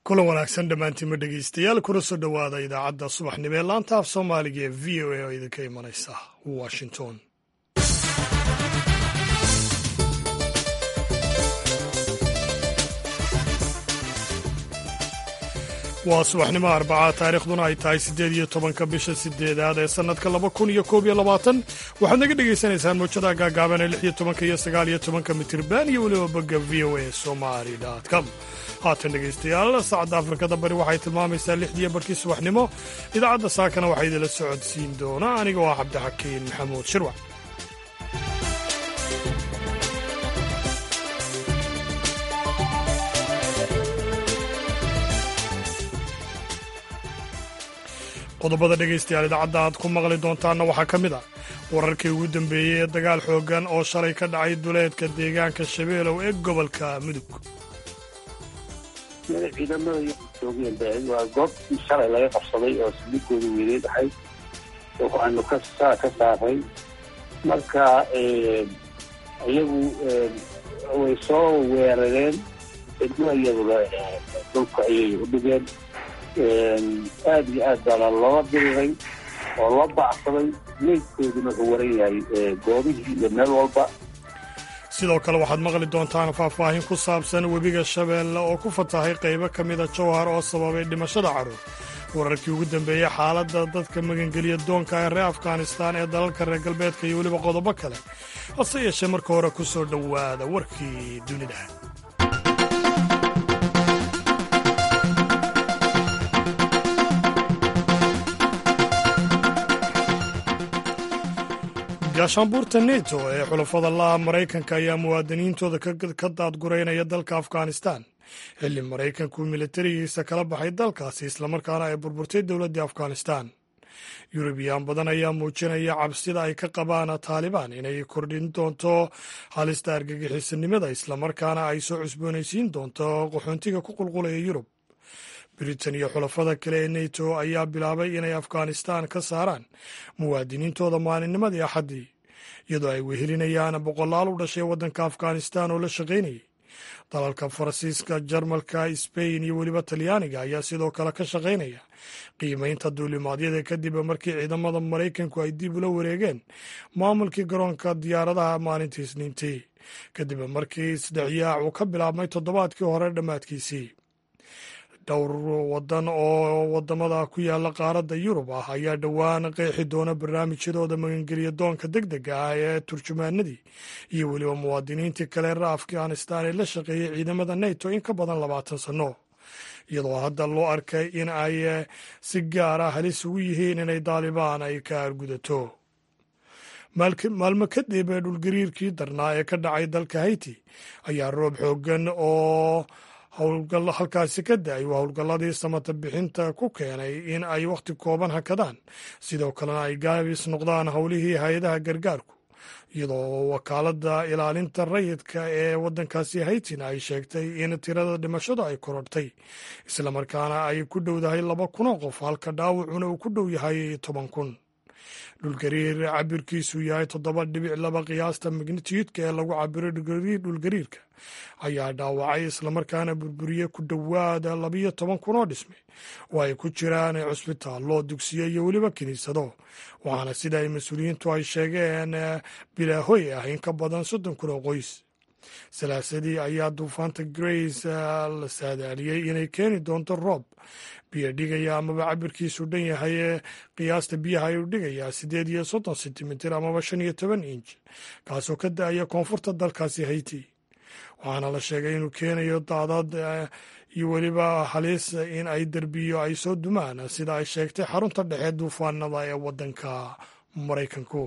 kulan wanaagsan dhammaantiinma dhegeystayaal kuna soo dhowaada idaacadda subaxnimo ee laanta af soomaaliga ee v o a oo idinka imanaysa washington waa subaxnimo arbaca taariikhduna ay tahay siddeed iyo tobanka bisha sideedaad ee sannadka laba kun iyo koob iyo labaatan waxaad naga dhagaysanaysaan mawjada gaagaaban ee lix iyo tobanka iyo sagaal iyo tobanka mitirban iyo weliba bogga v o a somali com haatan dhegaystayaal saacadda afrikada bari waxay tilmaamaysaa lixdiiyo barkii subaxnimo idaacadda saakana waxaa idinla socodsiin doona aniga oo ah cabdixakiin maxamuud shirwac qodobada dhegaystayaal idaacadda aad ku maqli doontaanna waxaa ka mid ah wararkii ugu dambeeyey ee dagaal xooggan oo shalay ka dhacay duleedka deegaanka shabeelow ee gobolka mudug ciidamada joogeen waa goobtii shalay laga qabsaday oo sildhigooda weyneed ahayd waxaanu ka ka saaray marka iyagu way soo weerareen cidmo iyaduna dhulka ayay u dhigeen aada iyo aad baana loola diriray oo loo bacsaday meydkooduna wuxuu waran yahay goobihii iyo meel walba sidoo kale waxaad maqli doontaan faahfaahin ku saabsan webiga shabeelle oo ku fatahay qaybo ka mida jowhar oo sababay dhimashada carruur wararkii ugu dambeeyey xaaladda dadka magangeliya doonka ee reer afghanistaan ee dalalka reer galbeedka iyo weliba qodobo kale hase yeeshee marka hore ku soo dhowaada warkii dunida gaashaanbuurta neto ee xulafada la'a maraykanka ayaa muwaadiniintooda ka daadguraynaya dalka afghanistan xilli maraykanku militarigiisa kala baxay dalkaasi islamarkaana ay burburtay dowladdii afghanistan yurubiyaan badan ayaa muujinaya cabsida ay ka qabaan taalibaan inay kordhin doonto halista argagixisanimada islamarkaana ay soo cusboonaysiin doonto qaxoontiga ku qulqulaya yurub britain iyo xulafada kale ee neto ayaa bilaabay inay afghanistan ka saaraan muwaadiniintooda maalinnimadii axaddii iyadoo ay wehelinayaan boqolaal u dhashay waddanka afghanistan oo la shaqaynayay dalalka faransiiska jarmalka sbain iyo weliba talyaaniga ayaa sidoo kale ka shaqaynaya qiimaynta duulimaadyada kadib markii ciidamada maraykanku ay dib ula wareegeen maamulkii garoonka diyaaradaha maalintii isniintii kadib markii isdhexyaac uu ka bilaabmay toddobaadkii hore dhammaadkiisii dhowr wadan oo wadamada ku yaala qaaradda yurub ah ayaa dhowaan qeexi doona barnaamijyadooda magangeliya doonka deg dega ah ee turjumaanadii iyo weliba muwaadiniintii kale reer afghanistan ee la shaqeeyey ciidamada neto in ka badan labaatan sanno iyadoo hadda loo arkay in ay si gaara halis ugu yihiin inay daalibaan ay ka argudato maalmo kadib ee dhulgariirkii darnaa ee ka dhacay dalka hayti ayaa roob xoogan oo howlgal halkaasi ka da-ay waa howlgalladii samata bixinta ku keenay in ay wakhti kooban hakadaan sidoo kalena ay gaabis noqdaan howlihii hay-adaha gargaarku iyadoo wakaaladda ilaalinta rayidka ee waddankaasi haytina ay sheegtay in tirada dhimashadu ay korortay islamarkaana ay ku dhowdahay laba kunoo qof halka dhaawacuna uu ku dhow yahay toban kun dhulgariir cabirkiisu yahay toddoba dhibic laba qiyaasta magnitiyudka ee lagu cabiro dhulgariirka ayaa dhaawacay islamarkaana burburiye ku dhowaada labiyo toban kun oo dhisme oo ay ku jiraan cusbitaallo dugsiyo iyo weliba kiniisado waxaana sida ay mas-uuliyiintu ay sheegeen bilaahoy ah in ka badan soddon kun oo qoys salaasadii ayaa duufaanta grace la saadaaliyey inay keeni doonto roob biyo dhigaya amaba cabirkiisu dhan yahay qiyaasta biyaha ayuu dhigayaa siddeed iyo soddon sentimitir amaba shan iyo toban inj kaasoo ka da-aya koonfurta dalkaasi hayti waxaana la sheegay inuu keenayo daadad iyo weliba halis in ay derbiyo ay soo dumaan sida ay sheegtay xarunta dhexe duufaanada ee waddanka maraykanku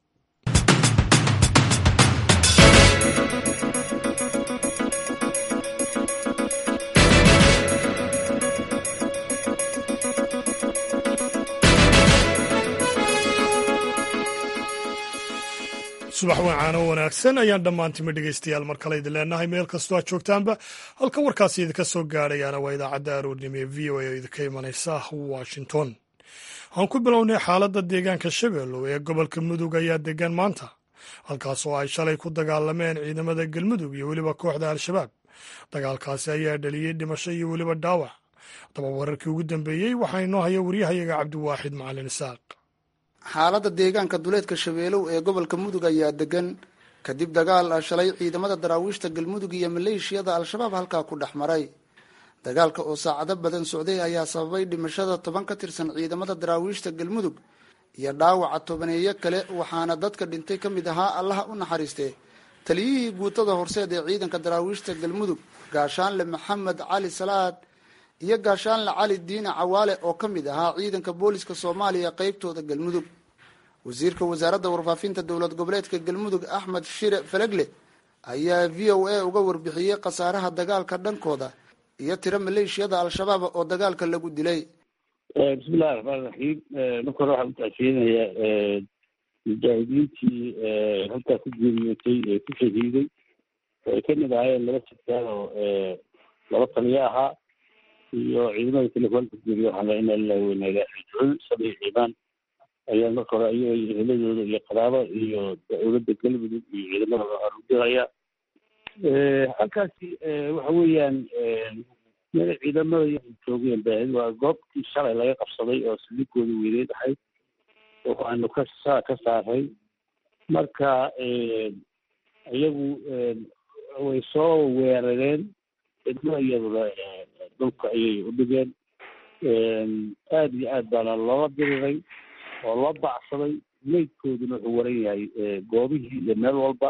subax wacaano wanaagsan ayaan dhammaantima dhegaystayaal mar kale idin leenahay meel kastoo aad joogtaanba halka warkaasi idinka soo gaadhayaana waa idaacadda aroornimo ee v o a oo idinka imanaysa washington aan ku bilownay xaaladda deegaanka shabeellow ee gobolka mudug ayaa degan maanta halkaas oo ay shalay ku dagaalameen ciidamada galmudug iyo weliba kooxda al-shabaab dagaalkaasi ayaa dhaliyey dhimasho iyo weliba dhaawac haddaba wararkii ugu dambeeyey waxaa inoo haya waryahayaga cabdiwaaxid macalin isaaq xaaladda deegaanka duleedka shabeelow ee gobolka mudug ayaa degan kadib dagaal shalay ciidamada daraawiishta galmudug iyo maleeshiyada al-shabaab halkaa ku dhex maray dagaalka oo saacado badan socday ayaa sababay dhimashada toban ka tirsan ciidamada daraawiishta galmudug iyo dhaawaca tobaneeyo kale waxaana dadka dhintay ka mid ahaa allaha u naxariistee taliyihii guutada horseed ee ciidanka daraawiishta galmudug gaashaanle maxamed cali salaad iyo gaashaanle cali diine cawaale oo ka mid ahaa ciidanka booliska soomaaliya qeybtooda galmudug wasiirka wasaaradda warfaafinta dowlad goboleedka galmudug axmed shire falegle ayaa v o a uga warbixiyey khasaaraha dagaalka dhankooda iyo tiro maleeshiyada al-shabaab oo dagaalka lagu dilay bismillahi raxmaan raxiim marka hore waxaan utacsiyeynayaa mujaahidiintii halkaa ku geeriyootay ee ku shahiiday ay ka mid ahaayeen laba sarkaal oo laba taliyo ahaa iyo ciidamada kale kuhalka geeriyo waxaan laa inaa lilahi weyna ilahi rajicuun sabi ciibaan ayaa marka hore ayaga eheladooda iyo qaraabo iyo dowladda galmudug iyo ciidamada waxaan u diraya halkaasi waxa weeyaan meel ciidamada joogeen baahid waa goobtii shalay laga qabsaday oo saldhigooda weyneed ahayd oo aanu ka saa ka saaray marka iyagu way soo weerareen cidmo iyaduna dhulka ayay u dhigeen aad iyo aad baana loola diriray oo loo bacsaday meydkooduna wuxuu waran yahay goobihii iyo meel walba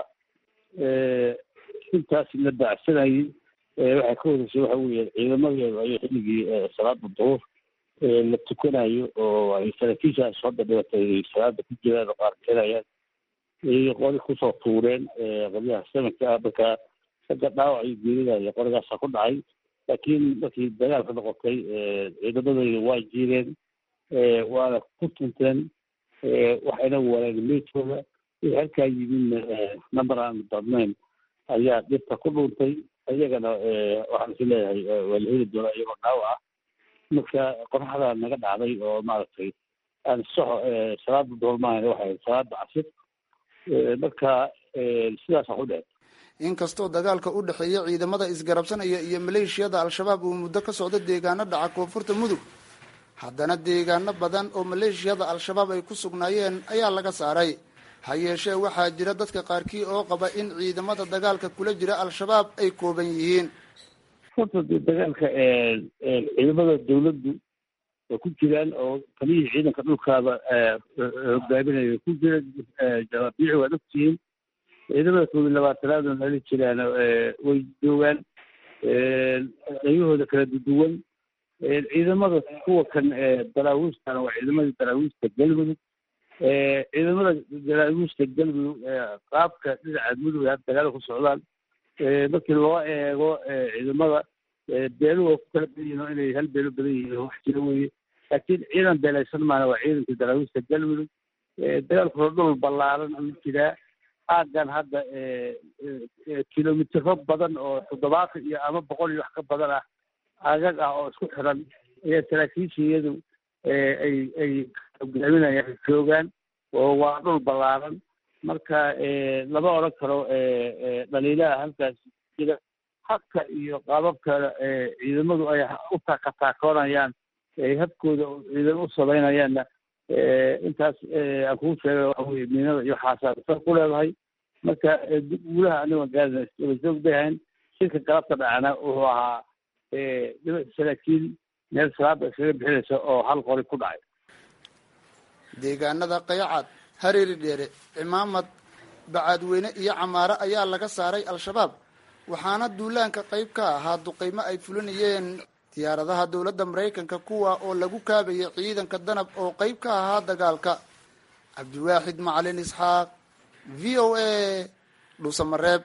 intaas la bacsanayay waxay ka horeysay waxa weeye ciidamadeedu ayay xilligii salaada duhur la tukanayo oo ay saraakiishaas hadda dhibatay salaada ku jiraan oo qaar keenayaan ayay qori kusoo tuureen qolyaha samanka ah marka ragga dhaawac iyo geeridaya qorigaasa ku dhacay laakiin markii dagaalka noqotay ciidamadooda waa jiireen waana ku tunteen waxayna wareen meydkooda wixii halkaa yimidna number aan badnayn ayaa dhibta ku dhuuntay iyagana waxaan is leeyahay waa la heli doonaa iyagoo dhaawac ah marka qoraxda naga dhacday oo maaragtay aan soxo salaada doolmahan waxay salaada casir marka sidaasa ku dhec inkastoo dagaalka u dhexeeya ciidamada isgarabsanaya iyo maleeshiyada al-shabaab uu muddo ka socdo deegaano dhaca koonfurta mudug haddana deegaano badan oo maleeshiyada al-shabaab ay ku sugnaayeen ayaa laga saaray ha yeeshee waxaa jira dadka qaarkii oo qaba in ciidamada dagaalka kula jira al-shabaab ay kooban yihiin horta dee dagaalka ciidamada dawladdu way ku jiraan oo taliyihii ciidanka dhulkaaba hogaaminaya ku jira jawaabiici waad ogtihiin ciidamada koob iyo labaatanaad oo nala jiraan way joogaan qaybahooda kala duduwan ciidamada kuwa kan daraawiistana waa ciidamadii daraawiista galmudug ciidamada daraawiista galmudug qaabka dhinaca mudug hadda dagaala ku socdaan markii loo eego ciidamada beeluhu waa ku kala badan yihin oo inay hal beelo badan yihiin wax jira weye laakiin ciidan beelaysan maana waa ciidankii daraawiista galmudug dagaalkuna dhul ballaaran ayuu jiraa aaggan hadda kilomitiro badan oo toddobaatan iyo ama boqol iyo wax ka badan ah aagag ah oo isku xiran ayaa saraakiisha iyadu ay ay hogaaminayaan joogaan oo waa dhul ballaaran marka lama odhan karo dhaliilaha halkaas jira habka iyo qaababka ciidamadu ay u taakataakoonayaan ay habkooda ciidamo u samaynayaanna intaas aan kuu sheegay waxa weye miinada iyo waxaasaa ku leedahay marka guulaha aniga gaarina joog bay ahayn shirka galabta dhacana wuxuu ahaa saraakiil meel salaada iskaga bixinaysa oo hal qori ku dhacay deegaanada qayacad hareeri dheere cimaamad bacaadweyne iyo camaare ayaa laga saaray al-shabaab waxaana duulaanka qayb ka ahaa duqeymo ay fulinayeen diyaaradaha dowladda maraykanka kuwa oo lagu kaabayay ciidanka danab oo qayb ka ahaa dagaalka cabdiwaaxid macalin isxaaq v o a dhuusamareeb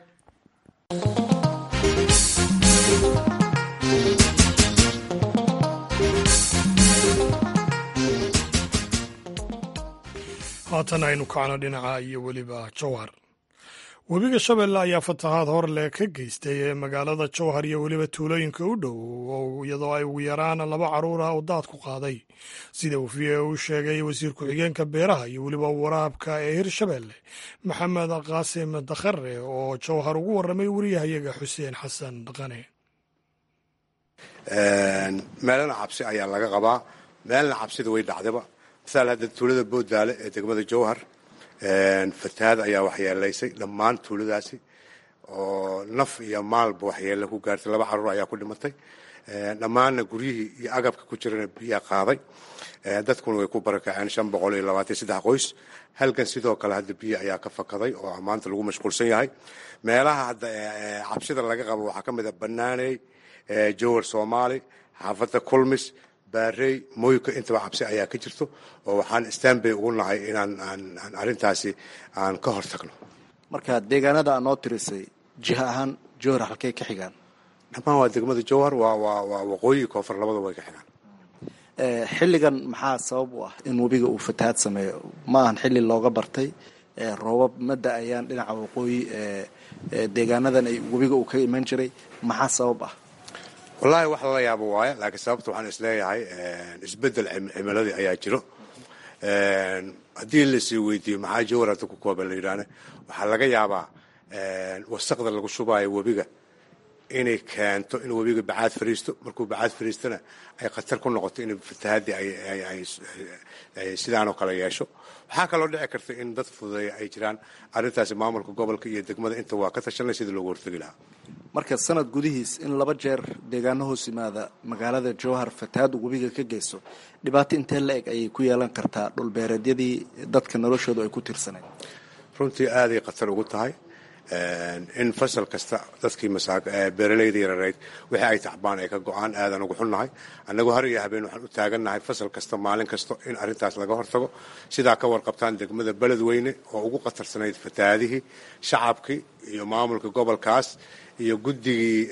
haatan aynu kacno dhinaca iyo weliba jowhar webiga shabeelle ayaa fatahaad horle ka geystay ee magaalada jowhar iyo weliba tuulooyinka u dhow iyadoo ay ugu yaraan laba caruur ah oo daad ku qaaday sida uu v o u sheegay wasiir ku-xigeenka beeraha iyo weliba waraabka ee hirshabeelle maxamed qaasim dakhare oo jowhar ugu warramay wariyahayaga xuseen xasan dhaqane meelana cabsi ayaa laga qabaa meelna cabsida way dhacdaba masaal hadda tuulada boodaale ee degmada jowhar fatahaad ayaa waxyeelaysay dhammaan tuuladaasi oo naf iyo maalba waxyeele ku gaartay laba caruur ayaa ku dhimatay dhammaanna guryihii iyo agabka ku jirana biyaa qaaday dadkuna way ku barakaceen shan boqol iyo labaatan saddex qoys halkan sidoo kale hadda biyo ayaa ka fakaday oo maanta lagu mashquulsan yahay meelaha hadda cabsida laga qabo waxaa ka mid a banaaney jowar soomaali xaafadda kulmis baarey moyka intaba cabsi ayaa ka jirto oo waxaan stanbay ugu nahay inaan aan arrintaasi aan ka hor tagno marka deegaanada aa noo tirisay jiha ahaan jowhar halkay ka xigaan dhammaan waa degmada jowhar waa waa waa waqooyi koonfur labada way ka xigaan xilligan maxaa sabab u ah in webiga uu fatahaad sameeyo ma ahan xilli looga bartay roobab ma da-ayaan dhinaca waqooyi deegaanadan ay webiga uu ka iman jiray maxaa sabab ah wallaahi wax lala yaabo waaye laakiin sababta waxaan isleeyahay isbedel cimiladii ayaa jiro haddii lasii weydiiyo maxaa jowar hadda ku kooban la yidhaahne waxaa laga yaabaa wasaqda lagu shubaayo webiga inay keento in webiga bacaad fariisto markuu bacaad fariistona ay khatar ku noqoto in fatahaadii ay sidaanoo kale yeesho waxaa kaloo dhici karta in dad fududeeya ay jiraan arrintaasi maamulka gobolka iyo degmada inta waa ka tashanay sidii loogu hortegi lahaa marka sanad gudihiis in laba jeer deegaano hoos yimaada magaalada jowhar fatahaad uu webiga ka geysto dhibaato intee la eg ayay ku yeelan kartaa dhulbeereedyadii dadka noloshoodu ay ku tiirsaneen runtii aaday khatar ugu tahay in fasal kasta dadkii beeralayda yarareyd wixii ay tacbaan ay ka go-aan aadan ugu xunnahay annagu har iyo habeen waxaan u taagannahay fasal kasta maalin kasta in arrintaas laga hortago sidaa ka warqabtaan degmada beledweyne oo ugu khatarsanayd fatahaadihii shacabkii iyo maamulka gobolkaas iyo guddigii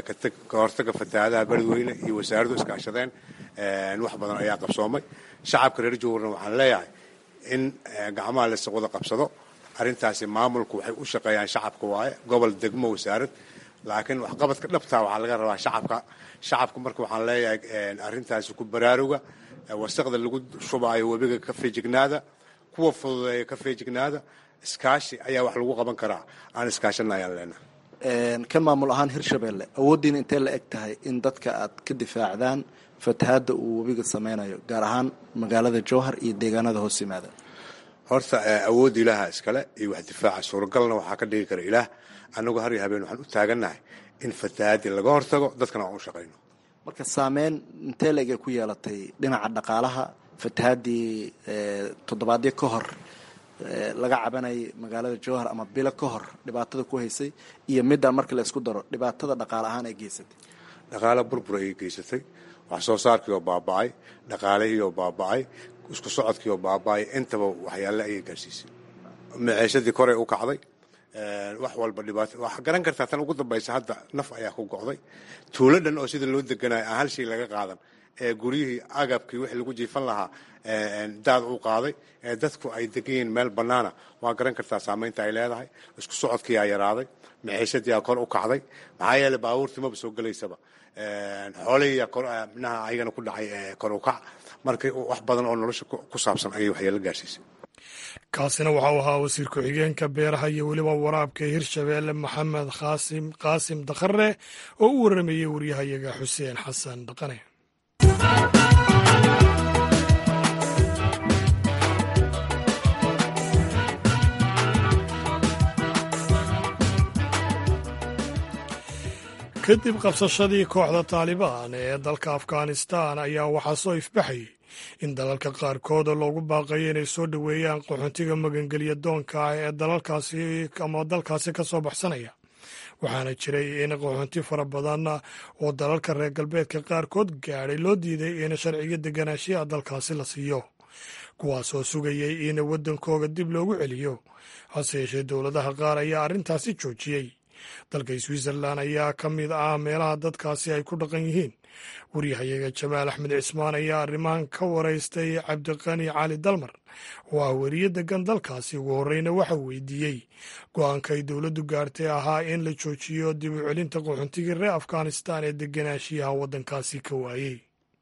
ka hortaga fatahaadaha beledweyne iyo wasaaraddu iskaashadeen wax badan ayaa qabsoomay shacabka reer jowharna waxaan leeyahay in gacmaha lasa wada qabsado arrintaasi maamulku waxay u shaqeeyaan shacabka waaye gobol degmo wasaarad laakiin waxqabadka dhabtaa waxaa laga rabaa shacabka shacabka marka waxaan leeyahay arrintaasi ku baraaruga wasaqda lagu shubaayo webiga ka feejignaada kuwa fududeeya ka feejignaada iskaashi ayaa wax lagu qaban karaa aan iskaashana ayaan leenahay kan maamul ahaan hirshabelle awooddiina intee la eg tahay in dadka aad ka difaacdaan fatahaadda uu webiga sameynayo gaar ahaan magaalada jowhar iyo deegaanada hoos yimaada horta awoodda ilaaha iskale iyo wax difaaca suuragalna waxaa ka dhigi kara ilaah annagu har iyo habeen waxaan u taagannahay in fatahaaddii laga hortago dadkana aan u shaqayno marka saameyn intee la eg ay ku yeelatay dhinaca dhaqaalaha fatahaaddii toddobaadyo ka hor laga cabanayay magaalada jowhar ama bilo ka hor dhibaatada ku haysay iyo middaa marka la isku daro dhibaatada dhaqaale ahaan ay geysatay dhaqaale burbur ayay geysatay wax soo saarkii oo baaba'ay dhaqaalihii oo baaba'ay isku socodkii oo baaba'ay intaba waxyaale ayay gaarsiisay maciishadii koray u kacday wax walba dhibaato waxaa garan kartaa tan ugu dambaysa hadda naf ayaa ku go'day tuulo dhan oo sida loo deganayo aan hal shay laga qaadan ee guryihii agabkii wixii lagu jiifan lahaa daad u qaaday ee dadku ay degan yihiin meel bannaana waa garan kartaa saamaynta ay leedahay isku socodkii aa yaraaday maciishadii aa kor u kacday maxaa yeeley baabuurtii maba soo gelaysaba xoolihii minaha ayagana ku dhacay kor u kac marka wax badan oo nolosha ku saabsan ayay waxyeelo gaarsiisay kaasina waxa uu ahaa wasiir ku-xigeenka beeraha iyo weliba waraabka hirshabeelle maxamed qaasim qaasim dakhare oo u waramayey waryahayaga xuseen xasan dhaqane kadib qabsashadii kooxda taalibaan ee dalka afghanistan ayaa waxaa soo ifbaxayay in dalalka qaarkood loogu baaqayo inay soo dhoweeyaan qaxoontiga magangelya doonka ah ee dalalkaasi ama dalkaasi ka soo baxsanaya waxaana jiray in qaxoonti fara badan oo dalalka reer galbeedka qaarkood gaadhay loo diiday in sharciga deganaanshiyaha dalkaasi la siiyo kuwaasoo sugayay in waddankooga dib loogu celiyo hase yeeshee dowladaha qaar ayaa arrintaasi joojiyey dalka switzerlan ayaa ka mid ah meelaha dadkaasi ay ku dhaqan yihiin waryahayaga jamaal axmed cismaan ayaa arrimahan ka waraystay cabdiqani cali dalmar oo ah weriye degan dalkaasi ugu horreyna waxa weydiiyey go-aanka ay dowladdu gaartay ahaa in la joojiyo dib u celinta qaxoontigii reer afghanistan ee deganaanshiyaha waddankaasi ka waayey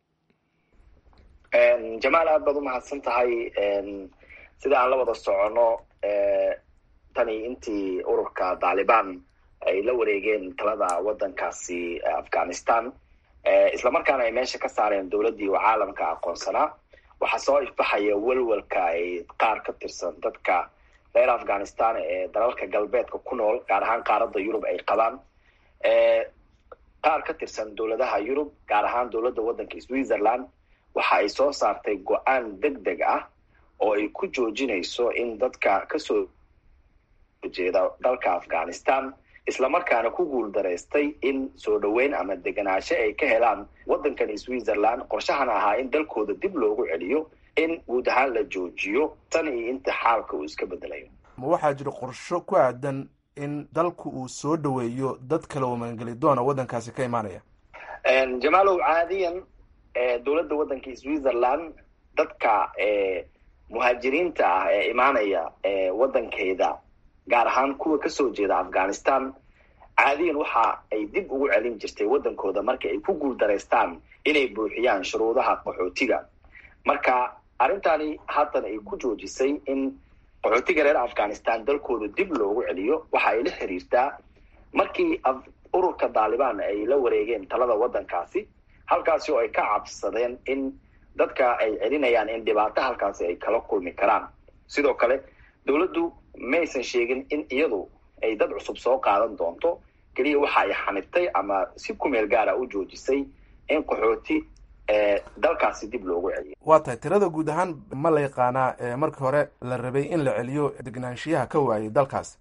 jamaal aad baad u mahadsan tahay sida aan la wada socono tani intii ururka taalibaan ay la wareegeen talada waddankaasi afghanistan islamarkaana ay meesha ka saareen dowladdii oo caalamka aqoonsanaa waxaa soo ifbaxaya welwelka ay qaar ka tirsan dadka reer afghanistan ee dalalka galbeedka ku nool gaar ahaan qaaradda yurub ay qabaan qaar ka tirsan dowladaha yurub gaar ahaan dowladda waddanka switzerland waxa ay soo saartay go-aan deg deg ah oo ay ku joojinayso in dadka kasoo jeeda dalka afghanistan islamarkaana ku guul daraystay in soo dhoweyn ama deganaansho ay ka helaan waddankan switzerland qorshahana ahaa in dalkooda dib loogu celiyo in guud ahaan la joojiyo tan iyo inta xaalka uu iska bedelayo ma waxaa jira qorsho ku aadan in dalku uu soo dhoweeyo dad kale oo magangeli doona waddankaasi ka imaanaya jamaalow caadiyan dowladda waddanka switzerland dadka muhaajiriinta ah ee imaanaya waddankeeda gaar ahaan kuwa kasoo jeeda afghanistan caadiyan waxa ay dib ugu celin jirtay waddankooda marka ay ku guul daraystaan inay buuxiyaan shuruudaha qaxootiga marka arrintani haatan ay ku joojisay in qaxootiga reer afghanistan dalkooda dib loogu celiyo waxa ay la xiriirtaa markii ururka daalibaan ay la wareegeen talada waddankaasi halkaasi oo ay ka cabsadeen in dadka ay celinayaan in dhibaato halkaasi ay kala kulmi karaan sidoo kale dowladdu maysan sheegin in iyadu ay dad cusub soo qaadan doonto keliya waxa ay xanibtay ama si kumeel gaara u joojisay in qaxooti dalkaasi dib loogu celiyo waa tahay tirada guud ahaan ma la yaqaanaa markii hore la rabay in la celiyo degnaanshiyaha ka waayay dalkaas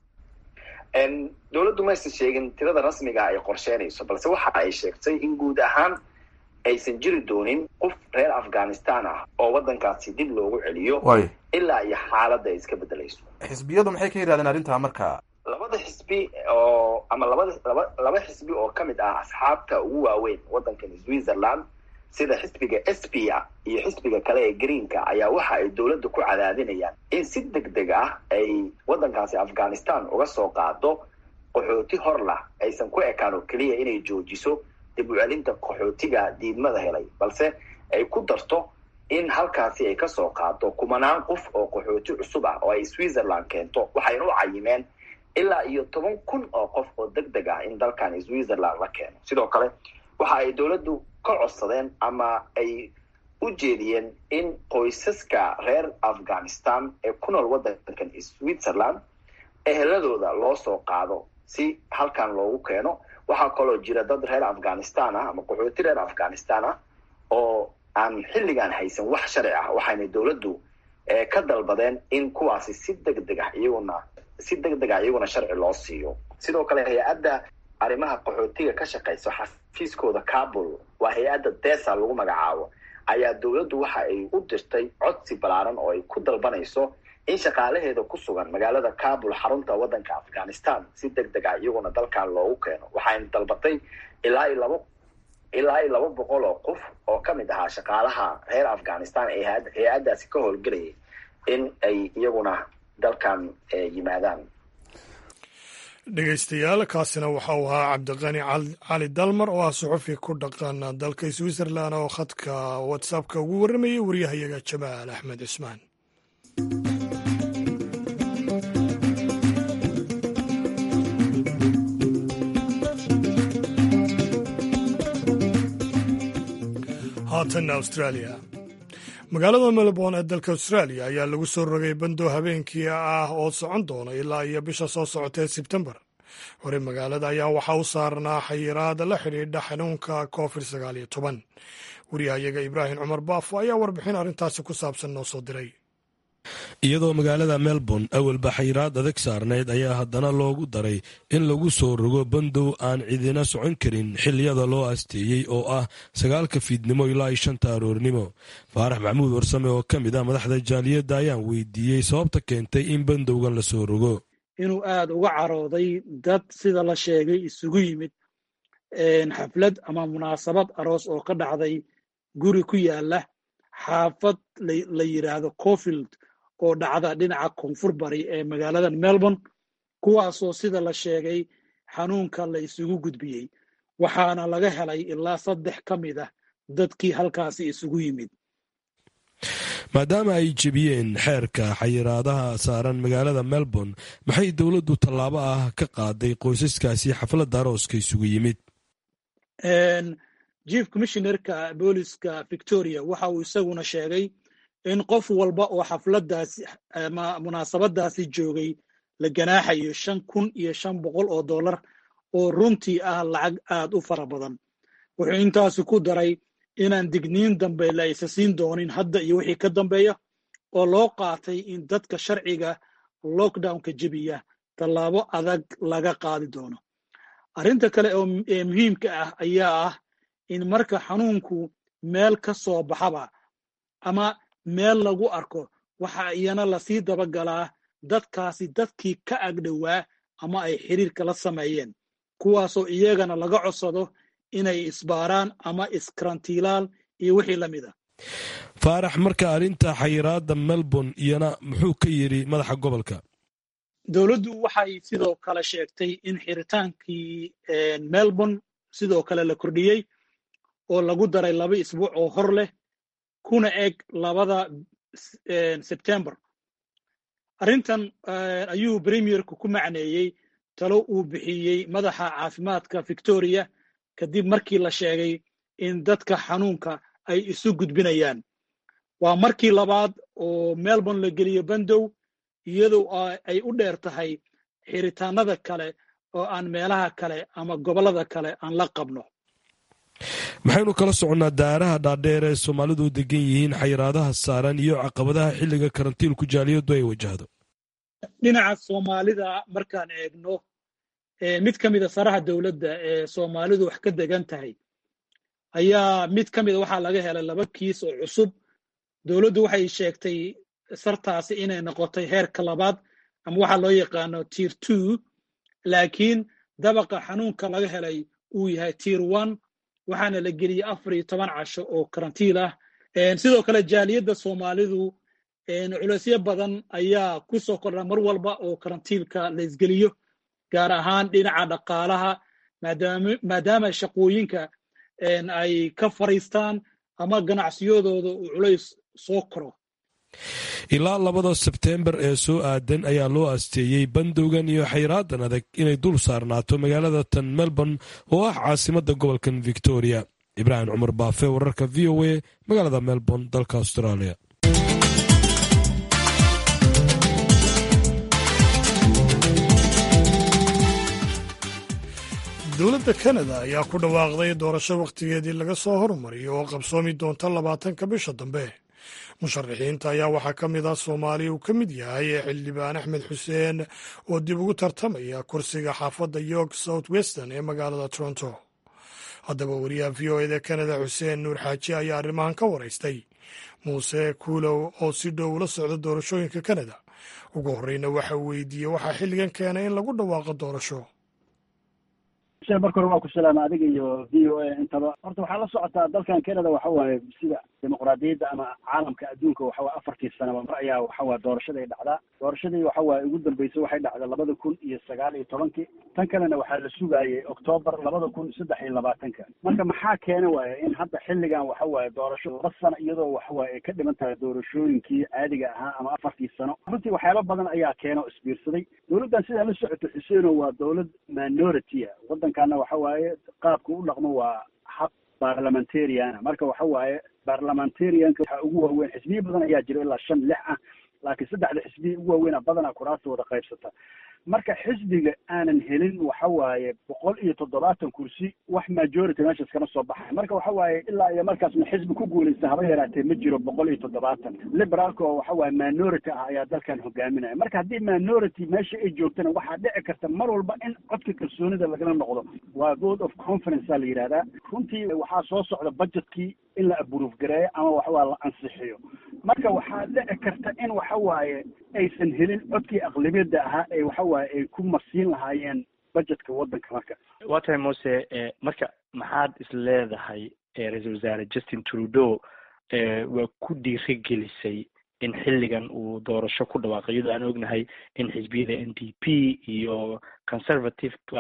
dowladdu maysan sheegin tirada rasmiga ay qorsheynayso balse waxa ay sheegtay in guud ahaan aysan jiri doonin qof reer afghanistan ah oo waddankaasi dib loogu celiyo ilaa iyo xaaladda ay iska bedelayso xisbiyadu maxay ka yidhahdeen arrintaa marka labada xisbi oo ama labada laba laba xisbi oo ka mid ah asxaabta ugu waaweyn waddankan switzerland sida xisbiga s p a iyo xisbiga kale ee greenka ayaa waxa ay dowladda ku cadaadinayaan in si deg deg ah ay waddankaasi afghanistan uga soo qaado qaxooti hor lah aysan ku ekaan oo keliya inay joojiso dib u celinta qaxootiga diidmada helay balse ay ku darto in halkaasi ay kasoo qaado kumanaan qof oo qaxooti cusub ah oo ay switzerland keento waxayna u cayimeen ilaa iyo toban kun oo qof oo deg deg ah in dalkan switzerland la keeno sidoo kale waxa ay dowladdu ka codsadeen ama ay u jeediyeen in qoysaska reer afghanistan ee ku nool waddankan switzerland eheladooda loo soo qaado si halkan loogu keeno waxaa kaloo jira dad reer afghanistan ah ama qaxooti reer afghanistan ah oo aan xilligan haysan wax sharci ah waxayna dowladdu ka dalbadeen in kuwaasi si deg deg ah iyaguna si deg deg ah iyaguna sharci loo siiyo sidoo kale hay-adda arrimaha qaxootiga ka shaqeysa xafiiskooda kabul waa hay-adda desa lagu magacaabo ayaa dowladdu waxa ay u dirtay codsi ballaaran oo ay ku dalbanayso in shaqaalaheeda ku sugan magaalada kabul xarunta waddanka afghanistan si deg deg ah iyaguna dalkan loogu keeno waxayna dalbatay ilaa iyo laba ilaa iyo laba boqol oo qof oo ka mid ahaa shaqaalaha reer afghanistan ee hay-addaasi ka howlgelayay in ay iyaguna dalkan yimaadaan dhegeystayaal kaasina waxa uu ahaa cabdiqani cali dalmar oo ah suxufi ku dhaqan dalka switzerland oo khadka whatsappka ugu warramayay waryahayaga jamaal axmed cismaan haatanna australia magaalada melbourne ee dalka australia ayaa lagu soo rogay bandow habeenkii ah oo socon doona ilaa iyo bisha soo socotee sebtembar hore magaalada ayaa waxaa u saarnaa xayiraada la xidhiidha xanuunka covid sagaal iyo toban wariyahayaga ibraahim cumar baafo ayaa warbixin arrintaasi ku saabsan noo soo diray iyadoo magaalada melbourne awalba xayiraad adag saarnayd ayaa haddana loogu daray in lagu soo rogo bandow aan cidina socon karin xiliyada loo asteeyey oo ah sagaalka fiidnimo ilaa iyo shanta aroornimo faarax maxamuud warsame oo ka mid ah madaxda jaaliyadda ayaan weydiiyey sababta keentay in bandowgan lasoo rogo inuu aada uga carooday dad sida la sheegay isugu yimid xaflad ama munaasabad aroos oo ka dhacday guri ku yaala xaafad la yidhaahdo cofield oo dhacda dhinaca koonfur bari ee magaalada melbourne kuwaasoo sida la sheegay xanuunka la isugu gudbiyey waxaana laga helay ilaa saddex ka mid ah dadkii halkaasi isugu yimid maadaama ay jebiyeen xeerka xayiraadaha saaran magaalada melbourne maxay dowladdu tallaabo ah ka qaaday qoysaskaasi xafladda arooska isugu yimid chief commissionerka booliska victoria waxa uu isaguna sheegay in qof walba oo xafladdaasi ama munaasabadaasi joogay la ganaaxayo shan kun iyo shan boqol oo dollar oo runtii ah lacag aad u fara badan wuxuu intaasi ku daray inaan digniin dambe la isa siin doonin hadda iyo wixii ka dambeeya oo loo qaatay in dadka sharciga lockdownka jebiya tallaabo adag laga qaadi doono arrinta kale ee muhiimka ah ayaa ah in marka xanuunku meel ka soo baxaba ama meel lagu arko waxa iyana lasii dabagalaa dadkaasi dadkii ka agdhowaa ama ay xiriirka la sameeyeen kuwaasoo iyagana laga codsado inay isbaaraan ama iskarantiilaan iyo wixii la mid a faarax marka arrinta xayiraadda melbourne iyana muxuu ka yidhi madaxa gobolka dowladdu waxay sidoo kale sheegtay in xiritaankii melbourne sidoo kale la kordhiyey oo lagu daray laba isbuuc oo hor leh kuna eg labada sebtembar arrintan ayuu premierku ku macneeyey talo uu bixiyey madaxa caafimaadka victoria kadib markii la sheegay in dadka xanuunka ay isu gudbinayaan waa markii labaad oo melbourne la geliyo bandow iyadoo ay u dheer tahay xiritaanada kale oo aan meelaha kale ama gobollada kale aan la qabno maxaynu kala soconnaa daaraha dhaadheer ee soomaalidu degan yihiin xayiraadaha saaran iyo caqabadaha xilliga karantiilku jaaliyadu ay wajahdo dhinaca soomaalida markaan eegno mid ka mida saraha dowladda ee soomaalidu wax ka degan tahay ayaa mid ka mida waxaa laga helay laba kiis oo cusub dowladdu waxay sheegtay sartaasi inay noqotay heerka labaad ama waxaa loo yaqaano tier two laakiin dabaqa xanuunka laga helay uu yahay tier one waxaana la geliyey afar iyo toban casho oo karantiil ah sidoo kale jaaliyadda soomaalidu culeysyo badan ayaa ku soo kordha mar walba oo karantiilka la isgeliyo gaar ahaan dhinaca dhaqaalaha maadaama shaqooyinka ay ka fariistaan ama ganacsiyadooda uu culays soo koro ilaa labada sebteembar ee soo aadan ayaa loo asteeyey bandowgan iyo xayraadan adag inay dul saarnaato magaalada tan melbourne oo ah caasimadda gobolkan victoria ibraahim cumar baafe wararka v o a magaalada melbourne dalka australia dowladda kanada ayaa ku dhawaaqday doorasho wakhtigeedii laga soo hormariyo oo qabsoomi doonta labaatanka bisha dambe musharaxiinta ayaa waxaa ka mid ah soomaaliya uu ka mid yahay ee xildhibaan axmed xuseen oo dib ugu tartamaya kursiga xaafadda york south western ee magaalada toronto haddaba wariyaha v o eda kanada xuseen nuur xaaji ayaa arrimahan ka waraystay muuse kuulow oo si dhow ula socda doorashooyinka kanada ugu horreyna waxa uu weydiiyey waxaa xilligan keenay in lagu dhawaaqo doorasho marka hore waa ku salaama adiga iyo v o a intaba horta waxaa la socotaa dalkan canada waxa waaye sida dimuqraadiyadda ama caalamka adduunka waxa waye afartii sanaba mar ayaa waxa waye doorashaday dhacdaa doorashadii waxa waaye ugu dambeysay waxay dhacday labada kun iyo sagaal iyo tobankii tan kalena waxaa la sugaayay octoobar labada kun saddex iyo labaatanka marka maxaa keena waaye in hadda xilligan waxa waaye doorasho laba sano iyadoo waxa waaye ay ka dhiman tahay doorashooyinkii caadiga ahaa ama afartii sano runtii waxyaaba badan ayaa keena oo isbiirsaday dowladdan sidaa la socoto xuseeno waa dowlad minority a waddankana waxa waaye qaabka u dhaqmo waa hab barlamentariana marka waxa waaye barlamentarianka waxaa ugu waaweyn xisbiya badan ayaa jira ilaa shan lix ah laakiin saddexda xisbiya ugu waaweynaa badanaa kuraastooda qaybsata marka xisbiga aanan helin waxa waaye boqol iyo toddobaatan kursi wax majority meeshaas kama soo baxay marka waxa waaye ilaa iyo markaasna xisbi ku guulaysta haba yaraatee ma jiro boqol iyo toddobaatan liberaalka oo waxa waaye minority ah ayaa dalkan hogaaminaya marka haddii minority meesha ay joogtana waxaa dhici karta mar walba in codka kalsoonida lagala noqdo waa vote of conference a la yidhahdaa runtii waxaa soo socda budgetkii in la aburuuf gareeyo ama waxawaa la ansixiyo marka waxaa dhici karta in waxa waaye aysan helin codkii aqlabiyadda ahaa ee waxa waaye ay ku marsiin lahaayeen budgetka waddanka marka waa tahay muse marka maxaad is leedahay ra-iisul wasaare justin trudeau waa ku dhiiri gelisay in xilligan uu doorasho ku dhawaaqo iyadoo aan ognahay in xisbiyada n d p iyo conservativeka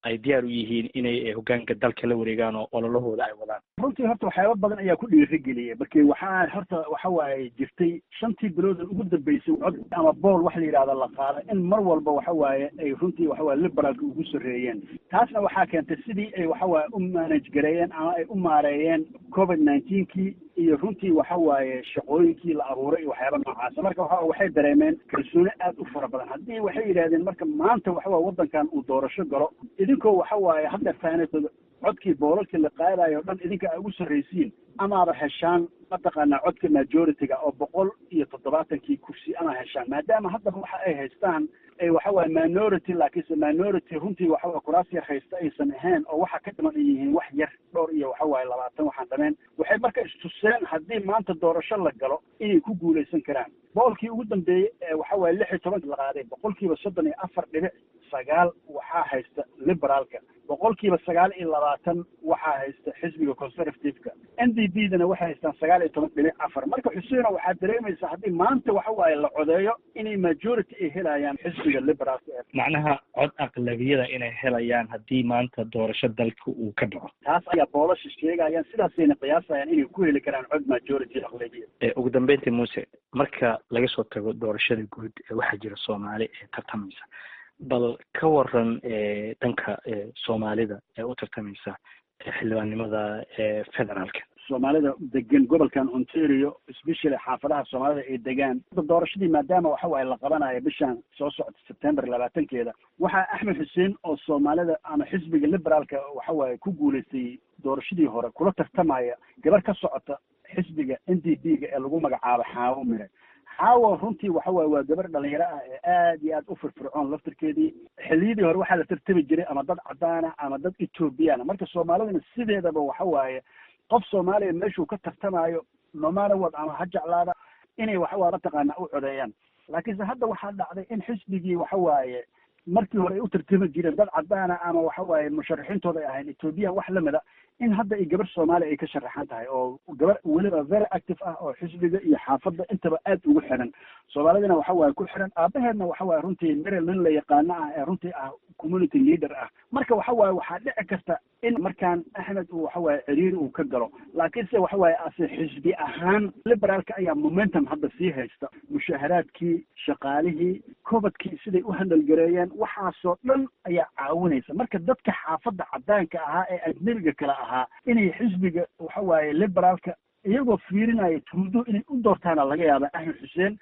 ay diyaar u yihiin inay hoggaanka dalka la wareegaan oo ololahooda ay wadaan runtii horta waxyaaba badan ayaa ku dhiirigeliyay markii waxaa horta waxa waaye jirtay shantii bilood ugu dambeysay cod ama bool wax la yidhahda la qaada in mar walba waxa waaye ay runtii waxa waaye liberaalka ugu sarreeyeen taasna waxaa keentay sidii ay waxa waaye u manage gareeyeen ama ay u maareeyeen covid nineteenkii iyo runtii waxa waaye shaqooyinkii la abuuray iyo waxyaaba noocaasa marka waxa waxay dareemeen kalsooni aad u fara badan haddii waxay yidhahdeen marka maanta waxa waaye waddankan uu doorasho galo idinkoo waxa waaye hadda faanatooda codkii boolalkii la qaadayo o dhan idinka ay ugu sarraysiin amaaba heshaan mataqaanaa codka majority-ga oo boqol iyo toddobaatankii kursi ama heshaan maadaama haddaba waxa ay haystaan ay waxa waaye minority laakiinse minority runtii waxa waye kuraas yar haysta aysan ahayn oo waxa ka dhiman ay yihiin wax yar dhowr iyo waxa waaye labaatan waxaan dhameen waxay marka istuseen haddii maanta doorasho la galo inay ku guulaysan karaan boolkii ugu dambeeyey ee waxa waaye lix iyo tobanka la qaaday boqolkiiba soddon iyo afar dhibic sagaal waxaa haysta liberaalka boqolkiiba sagaal iyo labaatan waxaa haysta xisbiga conservative-ka n d b dana waxay haystaan sagaal iyo toban dhibic afar marka xuseeno waxaad dareemaysaa haddii maanta waxa waaye la codeeyo inay majority ay helayaan xisbiga liberaalka ee macnaha cod aqlabiyada inay helayaan haddii maanta doorasho dalka uu ka dhaco taas ayaa boolasha sheegayaan sidaasayna qiyaasayaan inay ku heli karaan cod majority aqlabiya ugu dambeyntii muuse marka laga soo tago doorashada guud waxaa jira soomaali ee tartamaysa bal ka waran dhanka soomaalida ee u tartamaysa xildhibaannimada federaalka soomaalida degan gobolkan ontario especially xaafadaha soomaalida ay degaan doorashadii maadaama waxa waaye la qabanayo bishan soo socota september labaatankeeda waxaa axmed xuseen oo soomaalida ama xisbiga liberaalka waxa waaye ku guulaystay doorashadii hore kula tartamaya gabar ka socota xisbiga n d b ga ee lagu magacaabo xaawo mire xaawo runtii waxa waaye waa gabar dhalinyaro ah ee aad iyo aad u firfircoon laftirkeedii xilliyadii hore waxaa la tartami jiray ama dad cadaana ama dad ethoobiyaana marka soomaalidana sideedaba waxa waaye qof soomaaliya meeshuu ka tartamayo nomanawad ama ha jeclaada inay waxawaa mataqaana u codeeyaan laakiinse hadda waxaa dhacday in xisbigii waxa waaye markii hore ay u tartami jireen dad cadaana ama waxa waaye musharaxiintooda ay ahayn ethoobiyan wax lamida in hadda ay gabar soomaaliya ay ka sharaxan tahay oo gabar weliba very active ah oo xisbiga iyo xaafadda intaba aad ugu xiran soomaalidina waxa waaye ku xiran aabaheedna waxa waaye runtii merel nin la yaqaano ah ee runtii ah community leader ah marka waxa waaye waxaa dhici karta in markaan axmed uu waxa waaye ciriiri uu ka galo laakiinse waxa waaye ase xisbi ahaan liberaalka ayaa momentum hadda sii haysta mushaharaadkii shaqaalihii cobadkii siday u handalgareeyeen waxaasoo dhan ayaa caawinaysa marka dadka xaafadda cadaanka ahaa ee ajnebiga kale ahaa inay xisbiga waxa waaye liberaalka iyagoo fiirinaya tuudo inay u doortaana laga yaaba axmed xuseen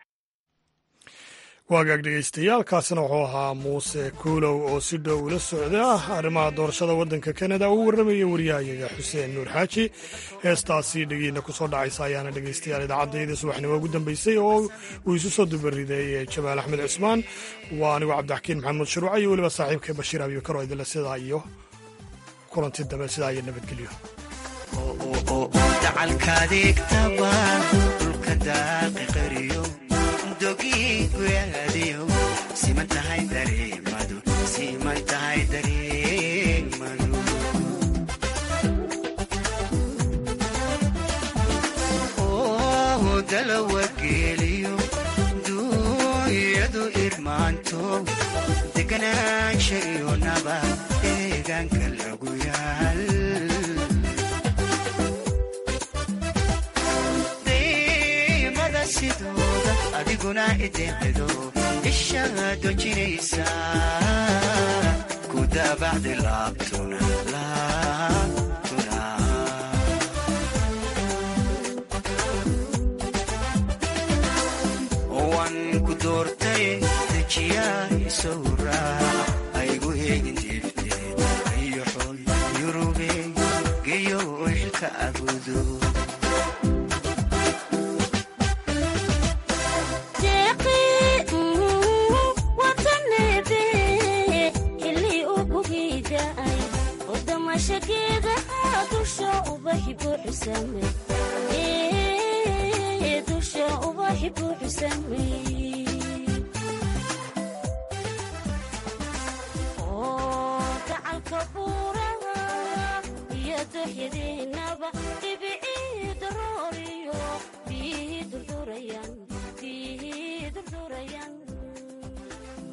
waagaag dhegaystayaaalkaasina wuxuu ahaa muuse kuulow oo si dhow ula socda arrimaha doorashada waddanka kanada uu warramaya waryahayaga xuseen nuur xaaji heestaasi dhegiina ku soo dhacaysa ayaana dhegaystayaal idaacaddaydii subaxnimo ugu dambaysay oo uu isu soo dubariday jamaal axmed cismaan waa anigu cabdixakiin maxamuud shuruuca iyo weliba saaxiibka bashiir abikaro idinle sidaa iyo kulanti dambe sidaa iyo nabadgelyo siman tahay dareemadu siman tahay dareemadu oo dalawa geeliyo duuyadu irmaanto deganaansha iyo naba deegaanka lagu yaal daymada sidooda adiguna ideecido ishaa dojinaysa ku daabacdi laabtuna laabtuna waan ku doortay dejiyaa isow raac aygu heegin diifteed ayoxoy yurube geyo xilka abudo dusha ubaxi buuxsamey oo gacalka buuraha iyo dooxyadiinaba